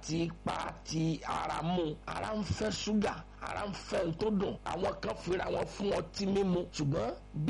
ti ipa ti ara mu ara ń fẹ́ ṣúgà ara ń fẹ́ tó dùn àwọn kan fira wọn fún ọtí mímu ṣùgbọ́n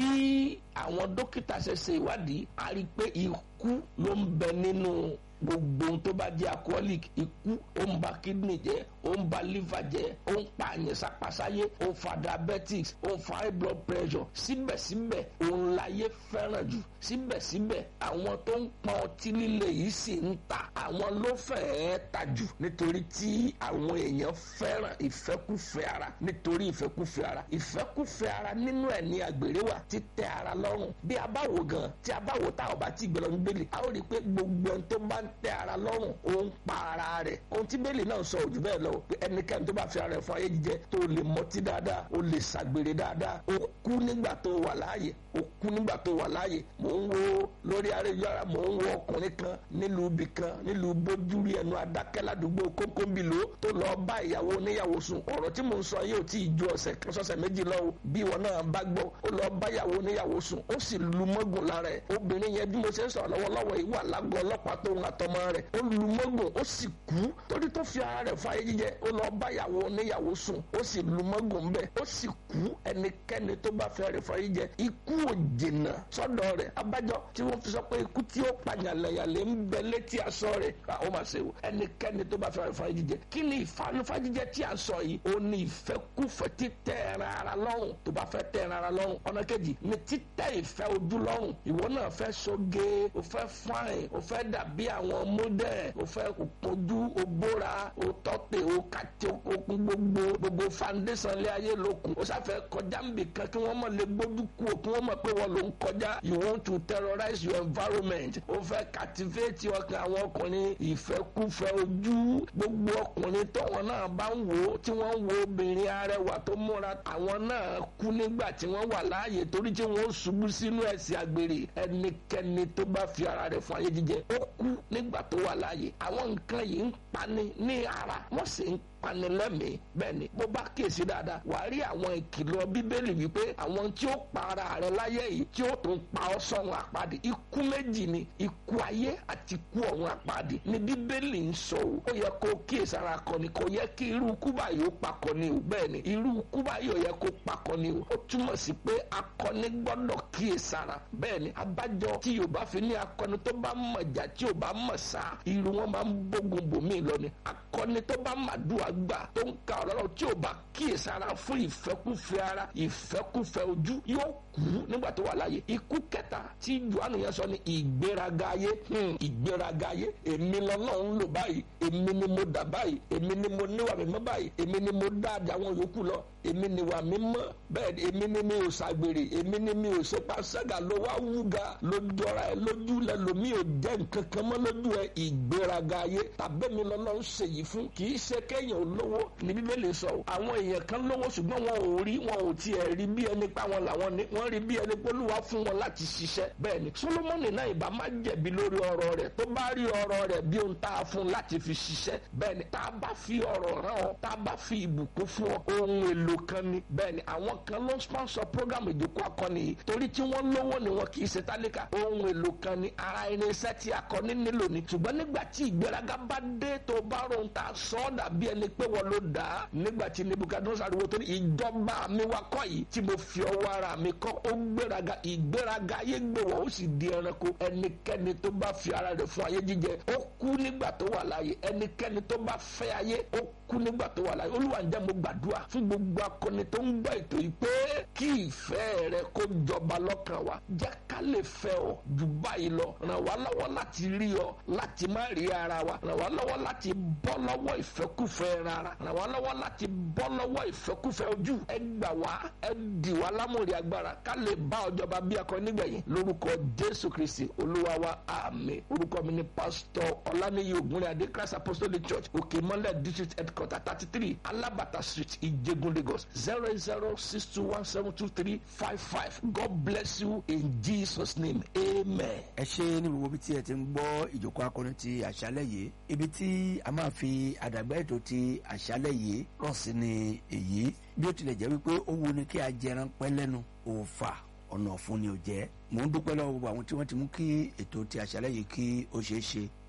bí àwọn dókítà ṣe ṣe ìwádìí a rí i pé ikú ló ń bẹ nínú gbogbo ohun tó bá jẹ́ alcoholic ikú ó ń ba kidney jẹ́ ó ń ba liver jẹ́ ó ń pa àyàn sápasáyé ó ń fa diabetics ó ń fa high blood pressure síbẹ̀síbẹ̀ òun láyé fẹ́ràn jù síbẹ̀síbẹ̀ àwọn tó ń pọn ọtí líle yìí sì ń ta àwọn ló fẹ́ẹ́ ta jù nítorí tí àwọn èèyàn fẹ́ràn ìfẹ́kùfẹ́ ara nítorí ìfẹ́kùfẹ́ ara ìfẹ́kùfẹ́ ara nínú ẹ̀ ní àgbèrè wà títẹ ara lọ́rùn bí a bá wò gan tí a bá wò tá a bá ti gbẹ̀rọ̀ ní bẹ́ẹ̀lì a ó rí i pé gbogbo ẹni tó bá ń tẹ ara lọ́rùn ó ń pa ara rẹ̀ ohun tí bẹ́ẹ̀lì náà sọ òjò bẹ́ẹ̀ lọ pé ẹnikẹ́ni tó bá fi ara rẹ̀ fún ayé jíjẹ tó lè mọtí dáadáa ó lè ṣàgbèrè dáadáa ó kú nígbà tó wà láàyè ó kú nígbà tó wà láàyè mò ń wo lórí ayélujára mò ń wo ọkùnrin kan nílùú ibì kan nílùú bójúrí ẹnu adákẹ́ ládùúgbò kókóbìló tó lọ bá ìyàwó oníyàwó sùn ọ̀rọ̀ tí mò ń sọ yóò tí ì ju ọ̀sẹ̀ kan sọ́sẹ̀ méjì lọ o bí wọn náà bá gbọ́ ó lọ bá ìyàwó oníyàwó sùn ó sì lu mọ́gùn lára ẹ̀ obìnrin yẹn bí mo ṣe ń sọ̀rọ̀ lọ́wọ́lọ́wọ́ yìí wà lágọ̀ọ́ ọlọ́pàá tó ń àtọmọ rẹ̀ ó lu mọ́gùn ó sì kú torí tó fi ara rẹ̀ fún ayé jíjẹ ó lọ bá ìyàwó oníyàwó sùn ó sì lu mọ́gùn bẹ́ẹ̀ ó sì kú ẹnikẹ́ni tó bá fẹ́ rẹ̀ fún ayé jíjẹ ikú ò jìnnà sọ́dọ̀ rẹ̀ abájọ tí wọ́n fi sọ pé ikú tí ó pa yàlẹ̀yàlẹ̀ ń bẹ létí aṣọ rẹ̀ ó máa ṣe o ẹnikẹ́ni tó bá fẹ́ rẹ̀ fún ayé jíjẹ kí ni ìfanufá jíjẹ tí a sọ yìí ó ní ìfẹ́kúfẹ́ títẹ̀ ẹran ara lọ́rùn tó bá fẹ́ tẹ̀ ẹran ara lọ́rùn ọ̀nà kejì ni títẹ̀ ìfẹ́ ojú lọ́rùn ìwọ náà fẹ́ soge o fẹ́ fine o fẹ́ dàbí àwọn mọ́dẹ̀ o fẹ́ kojú o bóra o tọ́tẹ̀ o kàtẹ́ o kún gbogbo gbogbo foundation lé ayé lókun o sáfẹ́ kọjá nbì kan kí wọ́n mọ̀ lè gbójú kú o kí wọ́n mọ̀ pé wọ́n ló ń kọjá you want to terrorize your environment o fẹ́ captivate ọkàn àwọn ọkùnrin ìfẹ́kúfẹ́ ojú gbogbo ọkùnrin tọ́wọ́n náà bá ń wò ó tí wọ́n ń wo obìnrin arẹwà tó múra àwọn náà kú nígbà tí wọ́n wà láàyè torí tí wọ́n ṣubú sínú ẹ̀sìn àgbèrè ẹnikẹ́ni tó bá fi ara rẹ̀ fún ayé jíjẹ ó kú nígbà tó wà láàyè àwọn nǹkan yìí ń pani ní ara wọ́n sì ń panilẹ́mìí bẹ́ẹ̀ ni bó bá kíyèsí dáadáa wà á rí àwọn ìkìlọ̀ bíbélì wípé àwọn tí ó pa ara rẹ̀ láyé yìí tí ó tún pa ọ́ sọ́run àpáàdì ikú méjì ni ikú ayé àti ikú ọ̀run àpáàdì ni bíbélì ń sọ o ó yẹ kó kíyèsí ara kọ ni kò yẹ kí irú kúbà yóò pakọ ni o bẹ́ẹ̀ ni irú kúbà yóò yẹ kó pakọ ni o ó túmọ̀ sí pé akọni gbọ́dọ̀ kíyèsí ara bẹ́ẹ̀ ni abájọ tí yorùbá fi ní akọni tó bá mọ̀ jà tí ò bá mọ̀ sá irú wọn máa ń bógun bòmí lọ ni akọni tó bá màdúrà gbà tó ń ka ọ̀rọ̀ tí ò bá kíyèsára fún ìfẹ́kúfẹ́ ara ìfẹ́kúfẹ́ ojú yóò kú nígbà tó wà láàyè ikú kẹta tí johannu yẹn sọ ni ìgbéraga ayé ìgbéraga ayé èmi lọ́lọ́run lò báyìí èmi ni mo dà báyìí èmi ni mo níwà mímọ́ báyìí èmi ni mo dá àjà àwọn yòókù lọ èmi ni wà mímọ́ bẹ́ẹ̀ èmi ni mi ò ṣàgbèrè èmi ni mi ò ṣe pàṣẹgà ló wá wúga ló jọra ẹ lójú lẹ lomi ò jẹ́ nǹkan kan mọ́ lójú ẹ ìgbéraga ayé tàbẹ́mi lọ́lọ́run ṣèyí fún kì í ṣe kéèyàn olówó ní bíbélì sọ àwọn èèyàn kan lówó ṣùgbọ́n wọn ò rí wọn ò tiẹ̀ rí bí ẹni pa wọn làwọn ní wọ́n rí bí ẹni pé olúwa fún wọn láti ṣiṣẹ́ bẹ́ẹ̀ ni solomoni náà ìbá má jẹ̀bi lórí ọ̀rọ̀ rẹ̀ tó bá rí ọ̀rọ̀ rẹ̀ bí ohun tá a fún láti fi ṣiṣẹ́ bẹ́ẹ̀ ni tá a bá fi ọ̀rọ̀ rán ọ tá a bá fi ìbùkún fún ọ ohun èlò kan ni bẹ́ẹ̀ ni àwọn kan ló ń sponsor program ìjókòó akọni yìí torí tí wọ́n lówó ni wọn kì í ṣe tálíkà ohun èlò kan ni ara irinṣẹ́ tí akọni nílò ni ṣùgbọ́n nígbà tí ìgbéraga bá dé tó bá rohun tá a sọ ọ́ dàbí ẹni pé wọ́n ló dà á nígbà tí nebukadnezar ariwo tó ní ìjọba mi wá kọ́ yìí tí mo fi ọwọ́ ara mi kọ́ ó gbéraga ìgbéraga ayé gbé wọ́n ó sì di ẹranko ẹnikẹ́ni tó bá fi ara rẹ̀ fún ayé jíjẹ ó kú nígbà tó wà láàyè ẹnikẹ́ni tó bá fẹ́ ayé ó kú nígbà tó wà láàyè olúwa ǹjẹ́ mo gbàdúrà fún gbogbo akọni tó ń gbọ́ ètò yìí pé kí ìfẹ́ rẹ kó jọba lọ́kàn wa jẹ́ ká lè fẹ́ ọ jù báyìí lọ ràn wá lọ́wọ́ láti rí ọ láti má rí ara wa ràn wá lọ́wọ́ láti bọ́ lọ́wọ́ ìfẹ́kùfẹ́ rárá ràn wá lọ́wọ́ láti bọ́ lọ́wọ́ ìfẹ́kùfẹ́ ojú ẹ gbà wá ẹ dì wá lámòrì agbára ká lè bá ọjọba bí akọ nígbẹ̀yìn lórúkọ jésù kristi olúwa wa àmín orúkọ mi ni pásítọ̀ ọláníyí ògúnrẹ́ adé christ apostolic church òkè mọ́lẹ̀ district headquarter thirty three alabata street ìjẹ̀gùn lagos zero zero six two one seven two three five five god bless you in jesus name amen. ẹ ṣe ní gbogbo ibi tí ẹ ti ń gbọ́ ìjókòó akọni ti àṣálẹ̀ yìí ibi tí a máa fi àdàgbà ètò ti àṣálẹ̀ yìí rọ̀ sí ni èyí bí ó tilẹ̀ jẹ́ wípé ó wu ni kí a jẹran pẹ́ lẹ́nu òòfà ọ̀nà ọ̀fun ni ò jẹ́ mò ń dúpẹ́ lọ́wọ́ gbogbo àwọn tí wọ́n ti mú kí ètò ti àṣálẹ̀ yìí kí ó ṣeé ṣe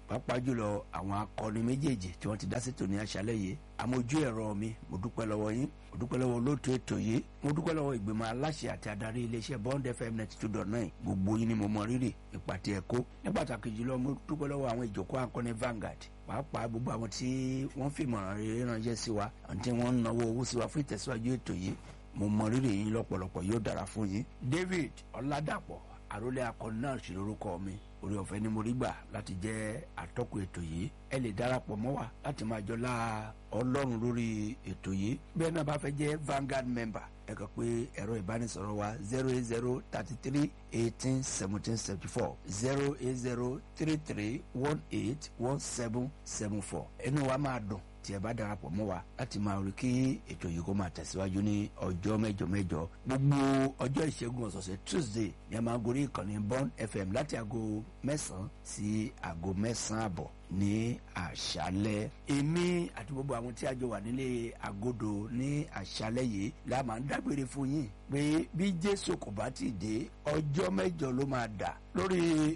pàápàá jùlọ àwọn akọni méjèèjì tí wọ́n ti dá sétò ní aṣálẹ̀ yìí àmójú ẹ̀rọ mi mo dúpẹ́ lọ́wọ́ yín mo dúpẹ́ lọ́wọ́ olóòtú ètò yìí mo dúpẹ́ lọ́wọ́ ìgbìmọ̀ aláṣẹ àti adarí iléeṣẹ́ bond fm ninety two dot nine gbogbo yín ni mo mọ rírì ìpàtẹ ẹ̀kọ́ ní pàtàkì jùlọ mo dúpẹ́ lọ́wọ́ àwọn ìjókòó akọni Vanguard pàápàá gbogbo àwọn tí wọ́n fi ìmọ̀ràn rere ránṣẹ́ sí wa àti wọ́n ń náwó owó sí wa fún ìtẹ̀síwájú ètò yìí mo mọ rírì yín lọ́pọ̀lọpọ̀ yóò dára fún yín David Ọládàpọ̀ àrólé akọni náà sì lórúkọ mi orí ọ̀fẹ́ ni mo rí gbà láti jẹ́ atọ́kùn ètò yìí ẹ lè darapọ̀ mọ́ wa láti máa jọlá ọlọ́run lórí ètò yìí bẹ́ẹ̀ náà bá fẹ́ jẹ́ Vanguard member ẹ kàn pé ẹ̀rọ ìbánisọ̀rọ̀ wa zero eight zero thirty three eighteen seventeen seventy four zero eight zero three three one eight one seven seven four ẹnu wa máa dùn tí ẹ bá darapọ̀ mọ́ wa láti máa rí kí ètò yìí kó máa tẹ̀síwájú ní ọjọ́ mẹ́jọ mẹ́jọ gbogbo ọjọ́ ìṣẹ́gun ọ̀sọ̀ọ̀sẹ̀ Tuesday ni a máa gorí ìkànnì Bond FM láti aago mẹ́sàn-án sí aago mẹ́sàn-án àbọ̀ ní àṣálẹ́ èmi àti gbogbo àwọn tí a jọ wà nílé agodo ní àṣálẹ́ yìí la máa ń dágbére fún yín pé bí Jésù kò bá ti dé ọjọ́ mẹ́jọ ló máa dà lórí